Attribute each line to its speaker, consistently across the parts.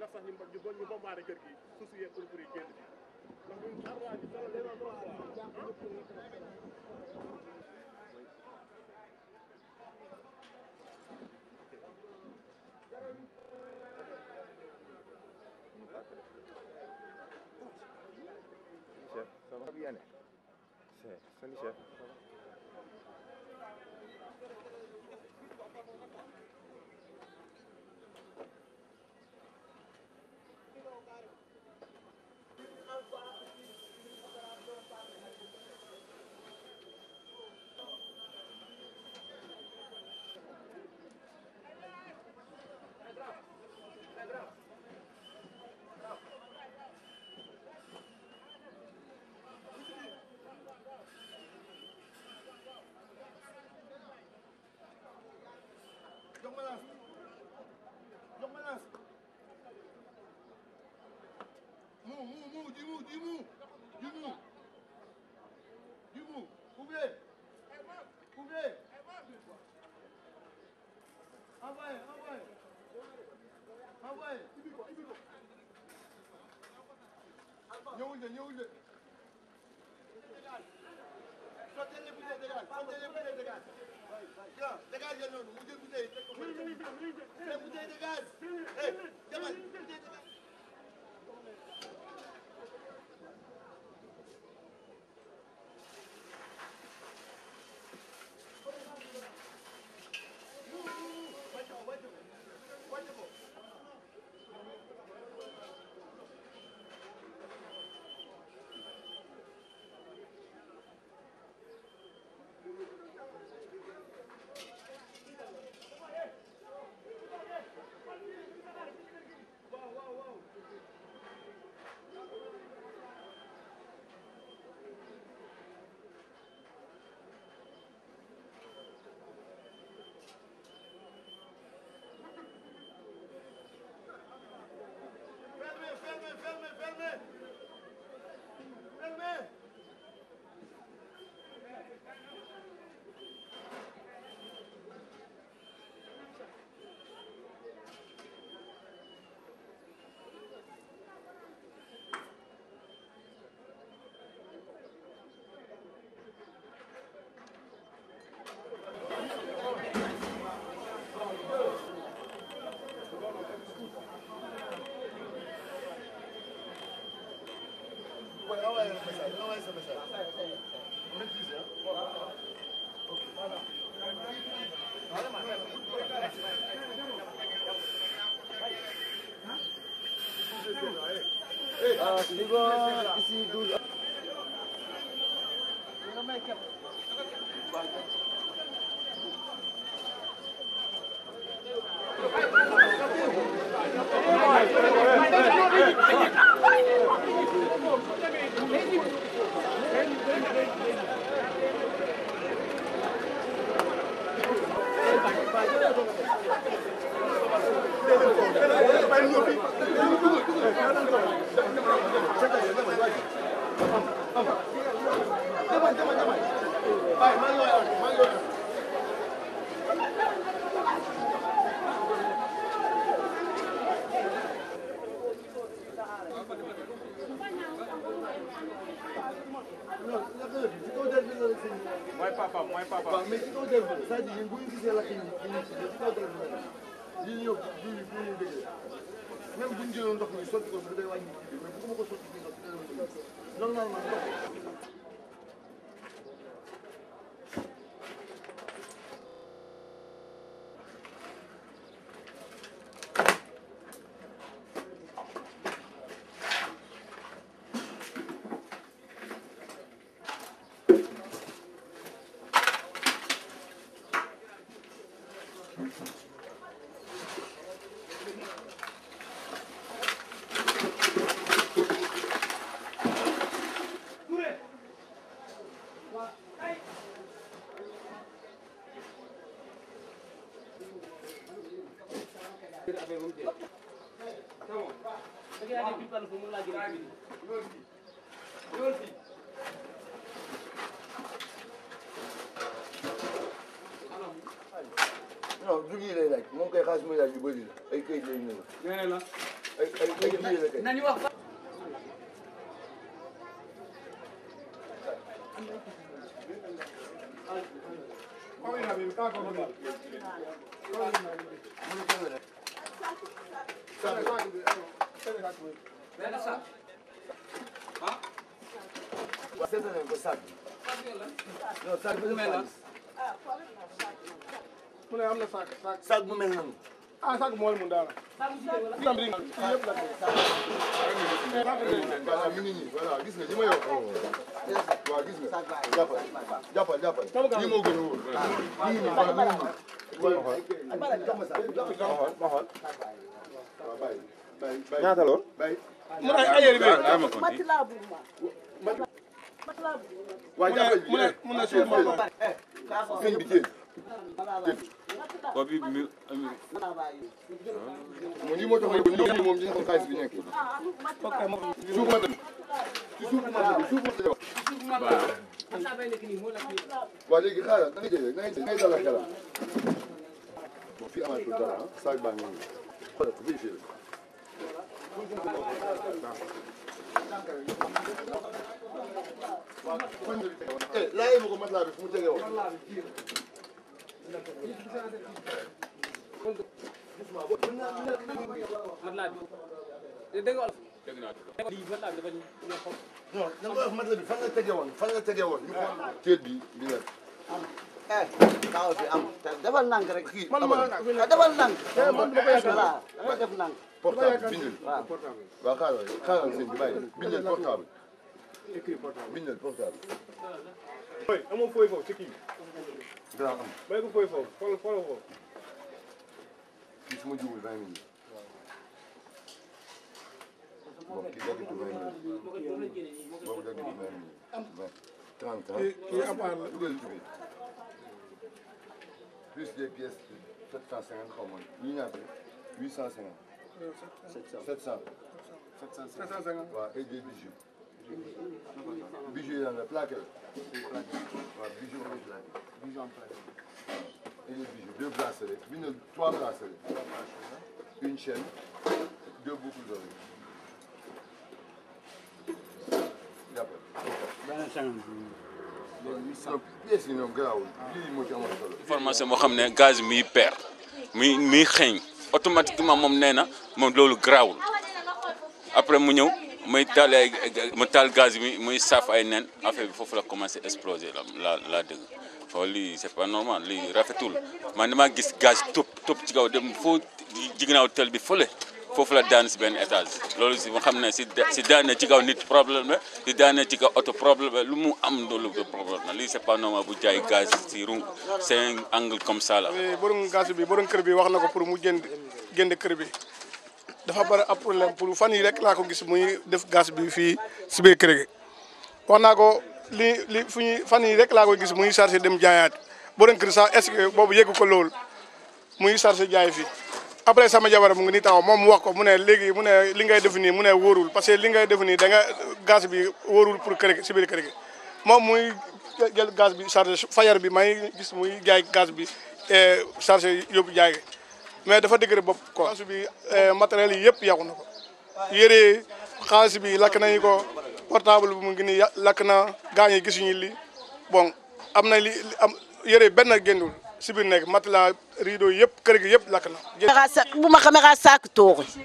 Speaker 1: tax sax ñu ñu bon ñu bombardé kër gi suuf si yeeg pour pour yi génn ndax ñun xar waa ji dara leen trop quoi
Speaker 2: Chef, ça va bien C'est, salut chef.
Speaker 3: jox ma laas jox ma laas mu mu mu ji mu ji mu ji mu ji mu ouvrez ouvrez envoyez envoyez envoyez ñëwul de ñëwul de sottez les bouteilles de gaz sottez les bouteilles de gaz Tiens, dégagez noonu mu jël bouteille teg ko fa les bouteilles de gaz eh demal bouteille de gaz wàcc ko wàcc ko wàcc ko Fermez, fermez, fermez, fermez. Fermez. Ouais, envoyez le message, envoyez ce message. Maîtrisez, hein. Ok.
Speaker 2: Ah, ici, ici, 12.
Speaker 3: Demal, demal, demal. Bàyyi, maa ngi lay wax, maa ngi lay wax. Non, naka la ci kaw der bi la la sëñ bi.
Speaker 2: Mooy papa, mooy papa.
Speaker 3: waaw mais ci kaw der bi c'est-à-dire yéen bu ñu gisee lakk yi yi ñu ci ci kaw der bi la def. lii ñëw du ñu du ñu déggee. même bu ñu jëloon ndox mi sotti ko sax day wàññi kii bi mais bu ko ma ko sotti fii ndox dina la mën a normalement ndox non du lii lay laaj moom kay xaalis muy laaj yu bëri la ay këyit lay ñëw
Speaker 4: nee na la
Speaker 3: ay ay ay lii la kay
Speaker 4: nañu wax benn sac ah
Speaker 3: waaw seetal nañ ko sac bi non sac bi
Speaker 4: mel la
Speaker 1: mu ne am na saak saak
Speaker 3: sac bu mel noonu
Speaker 1: ah saak mool mu daala lam ri yëpp la
Speaker 3: voilà mi ngi nii voilà gis nga li ma yor waaw gis nga jàppal jàppal jàppal lii moo gën a wóor mi ngi nii voilà mi ngi nii jox ma sac bi jox ma sac
Speaker 2: ma xool ma xool
Speaker 3: waaw bàyyi bàyyi bàyyi
Speaker 2: ñaata lool
Speaker 3: bàyyi
Speaker 1: mu ne ay yére bi
Speaker 3: waaw jàppal
Speaker 1: mu ne mu ne suuf ma
Speaker 3: sëñ bi jéem
Speaker 5: Bobby mi
Speaker 3: moom lii moo tax ma yóbbu ñoom moom ñu xam xaalis bi nekk suuf ma tamit ci suuf ma tamit suuf ma tamit waaw léegi xaaral da ngay jël rek da ngay da ngay dalal xelal bon fii amaatul dara ah saag baa ngi nii xoolal ko vérifié la eh laajee ma ko matelas bi fu mu tege woon
Speaker 4: matelas bi dégg nga dégg naa lii matelas bi dafa ñoo xam
Speaker 3: non da nga wax matelas bi fan la tege woon fan la tege woon ñu xool téet bi bi la
Speaker 6: eh taw fi am te defal nank rek
Speaker 3: kii
Speaker 1: man
Speaker 3: amal
Speaker 1: ma
Speaker 6: te defal nank
Speaker 1: man dama ko yaakaar
Speaker 6: voilà dama def nank
Speaker 3: portable bindal
Speaker 6: waaw
Speaker 3: waaw xaaral xaaral sëñ bi bàyyi bindal portable bindal portable
Speaker 1: fooy amoo fooy foofu ci kii
Speaker 3: dana am
Speaker 1: bay ko fooy foofu xool xool foofu
Speaker 3: kii su ma juumul vingt minutes bon kii daggitu vingt minutes boobu daggitu vingt minutes vingt trente ans
Speaker 1: kii à part la
Speaker 3: dugal ci biir plus des pièces sept cent cinquante xaw ma ñii ñaata huit cent cinquante sept cent
Speaker 1: cinq cent cinquante
Speaker 3: waaw et des bijoux bijoux yi lan la plaqué la waaw bijoux en plaqué bijoux en plaqué et des bijoux deux bracelets bindal trois bracelets une chaîne deux boucles d'oreilles jàppal donc pièces yi ñoom garaawul lii moo ci amoon solo
Speaker 5: information boo xam ne gaz miy peer muy muy xeeñ automatiquement moom nee na moom loolu garaawul après mu ñëw muy taal ay mu taal gaz bi muy saaf ay nen affaire bi foofu la commencé exploser la la la dëgg foofu lii c'est pas normal lii rafetul man damaa gis gaz topp topp ci kaw dem foo jiginaaw tel bi fële foofu la daan si benn étage loolu si ma xam ne si si daane ci kaw nit problème la si daane ci kaw oto problème la lu mu am loolu de problème la lii c'est pas normal bu jaay gaz si rung c'est un angle comme ça la
Speaker 1: borom gaz bi borom kër bi wax na ko pour mu jënd jënd kër bi dafa bari ab problème pour fan yi rek laa ko gis muy def gaz bi fii si biir kër gi wax naa ko li li fu ñuy fan yi rek laa ko gis muy chargé dem jaayaat borom kër sax est-ce que boobu yeggu ko loolu muy chargé jaay fii après sama jabar mu ngi nii taxaw moom mu wax ko mu ne léegi mu ne li ngay def nii mu ne wóorul parce que li ngay def nii da nga gaz bi wóorul pour kër gi si biir kër gi moom muy jël gaz bi chargé fayar bi may gis muy jaay gaz bi chargé yóbbu jaay gi mais dafa dëgër bopp quoi. gaz bi matériel yi yëpp yàqu na ko yére xaalis bi lakk nañu ko portable bi mu ngi nii lakk na gaañ yi gisuñu li bon am na li am yére benn génnul si biir nekk matelas rideau yëpp kër gi yëpp lakk na.
Speaker 7: maxa sa bu ma xamee xa saak tooxi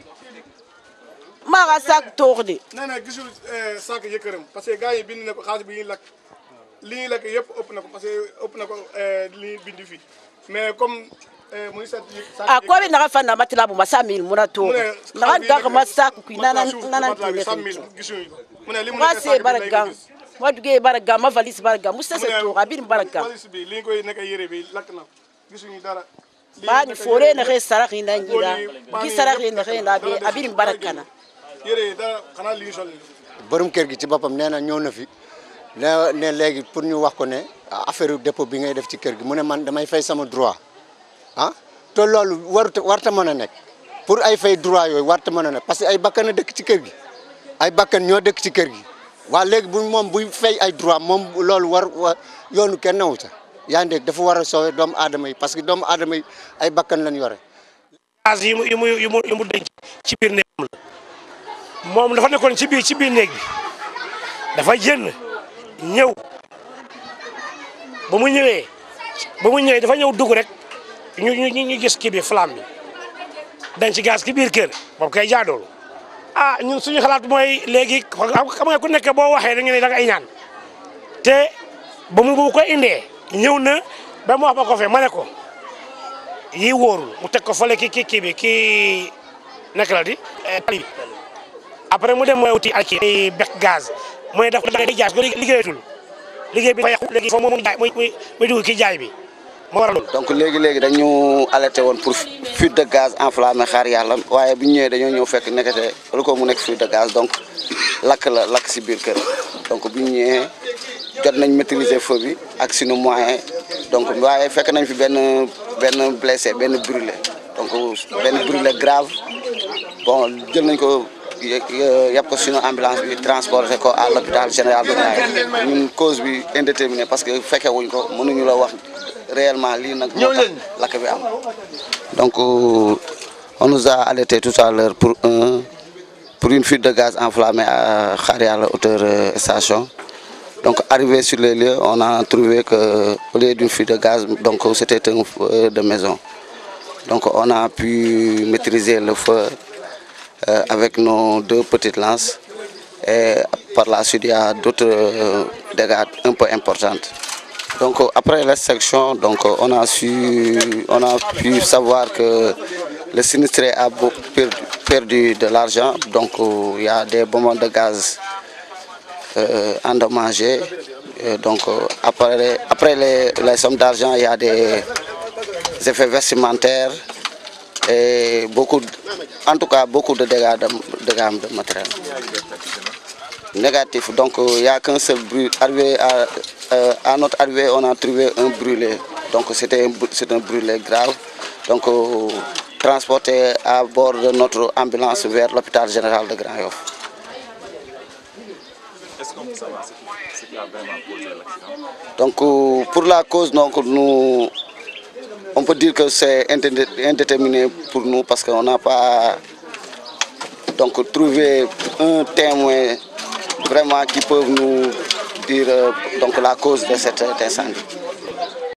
Speaker 7: maxa saak toox de
Speaker 1: nee na gisul saak yëkkëram parce que gars yi bind na ko xaalis bi ñuy lakk li ñuy lakk yëpp ëpp na ko parce que ëpp na ko li ñuy bind fii mais comme muy set
Speaker 7: a ko be naxa fanda matela buma sa mil muna tooxo naxa gaxama saak kui nanantene
Speaker 1: gisuñu mu ne li mu
Speaker 7: xa
Speaker 1: nekk
Speaker 7: se
Speaker 1: saak bi
Speaker 7: bara
Speaker 1: lay
Speaker 7: gang
Speaker 1: gis.
Speaker 7: ma duge bara gang ma valise bara gang mu sese toox a birin bara gang
Speaker 1: valise bi li ñu koy nekk yére bi lakk na gisuñu dara Li
Speaker 7: bani
Speaker 1: nekk
Speaker 7: fore
Speaker 1: yére bi-
Speaker 7: nexe saraxina njira gi saraxi nexe nda be a birin bara kana
Speaker 1: yére yi dara xanaa li ñu sol nii.
Speaker 8: borom kër gi ci boppam nee na ñëw na fi ne ne léegi pour ñu wax ko ne affaire dépôt bi ngay def ci kër gi mu ne man damay fay sama droit ah te loolu warut warta mën a nekk pour ay fay droit yooyu warta mën a nekk parce que ay bakkan a dëkk ci kër gi ay bakkan ñoo dëkk ci kër gi waa léegi bu moom buy fay ay droit moom loolu war wa yoonu kenn newu ca yaa ngi dégg dafa war a sauver doomu aadama yi parce que doomu aadama yi ay bakkan lañ yore.
Speaker 9: gaz yi mu yi mu yi mu yi mu denc ci biir néegam la moom dafa nekkoon ci biir ci biir néeg bi dafa génn ñëw ba mu ñëwee ba mu ñëwee dafa ñëw dugg rek ñu ñu ñu gis kii bi flamme bi denc gaz ci biir kër boobu kay jaadoolu ah ñun suñu xalaat mooy léegi xam nga ku nekk boo waxee da nga ne da nga ay ñaan te ba mu bu ko indee ñëw na ba mu wax ma ko fe ma ne ko yii wóorul mu teg ko fële ki ki kii bi kii nekk la di tali bi après mu dem mooy uti ak kii bec gaz mooy daf day jaay ko liggéeyatul liggéey bi dafa yàqu léegi foofu moom jaay muy muy muy dugg kii jaay bi moo waral loolu.
Speaker 6: donc léegi léegi dañu alerté woon pour fuite de gaz enflammé xaar yàlla waaye bu ñu ñëwee dañoo ñëw fekk nekkate lu ko mu nekk fuite de gaz donc lakk la lakk si biir kër donc bu ñu ñëwee jot nañ maîtriser feu bi ak sunu moyen donc waaye fekk nañ fi benn benn blessé benn brûlé donc benn brûlé grave bon jël nañ ko yàpp ko sunu ambulance bi transporté ko à l'hôpital général de Grand ñun cause bi indéterminée parce que fekke wuñ ko mënuñu la wax réellement lii nag moo tax lakk bi am donc on nous a alerté tout à l'heure pour un pour une fuite de gaz enflammé à Xaar Yàlla hauteur station donc arrivé sur les lieux on a trouvé que au lieu d'une fuite de gaz donc c'était un feu de maison donc on a pu maîtriser le feu euh, avec nos deux petites lances et par la suite il y a d'autres euh, dégâts un peu importantes donc après l'extraction donc on a su on a pu savoir que le sinistré a perdu, perdu de l'argent donc il y a des bonbons de gaz euh, endommagés Et donc après après les, les sommes d'argent il y a des effets vestimentaires et beaucoup en tout cas beaucoup de dégâts de dégâts de matériel négatif donc il y a qu'un seul brûlé arrivé à euh, à notre arrivée, on a trouvé un brûlé. Donc c'était un, c'est un brûlé grave. Donc euh, transporté à bord de notre ambulance vers l'hôpital général de Grand Yoff.
Speaker 2: Est-ce qu'on peut savoir ce qui, ce qui a vraiment causé l'accident
Speaker 6: Donc euh, pour la cause, donc, nous, on peut dire que c'est indé- indéterminé pour nous parce qu'on n'a pas donc, trouvé un témoin vraiment qui peut nous dire euh, donc, la cause de cet incendie.